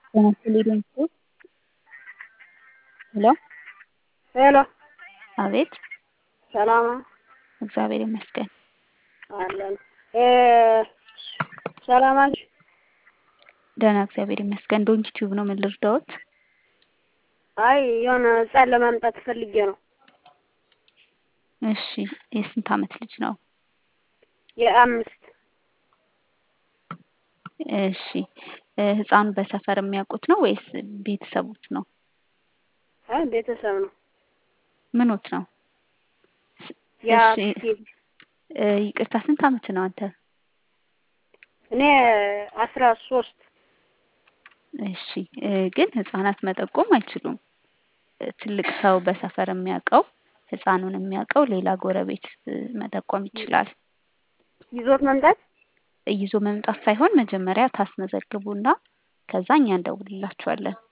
ጤና ሄሎ ሄሎ አቤት ሰላም ነው? እግዚአብሔር ይመስገን። አለን እ ሰላም አለሽ? ደህና እግዚአብሔር ይመስገን። ዶንኪ ቲዩብ ነው። ምን ልርዳዎት? አይ የሆነ ህጻን ለማምጣት ፈልጌ ነው። እሺ የስንት አመት ልጅ ነው? የአምስት እሺ እ ህፃኑ በሰፈር የሚያውቁት ነው ወይስ ቤተሰቦች ነው? አይ ቤተሰብ ነው። ምኖት ነው? የአክስቴ ልጅ እ ይቅርታ ስንት አመት ነው አንተ? እኔ አስራ ሶስት እሺ እ ግን ህፃናት መጠቆም አይችሉም። እ ትልቅ ሰው በሰፈር የሚያውቀው ህፃኑን የሚያውቀው ሌላ ጎረቤት እ መጠቆም ይችላል። ይዞት መምጣት ይዞ መምጣት ሳይሆን መጀመሪያ ታስመዘግቡና ከዛ እኛ እንደውልላችኋለን።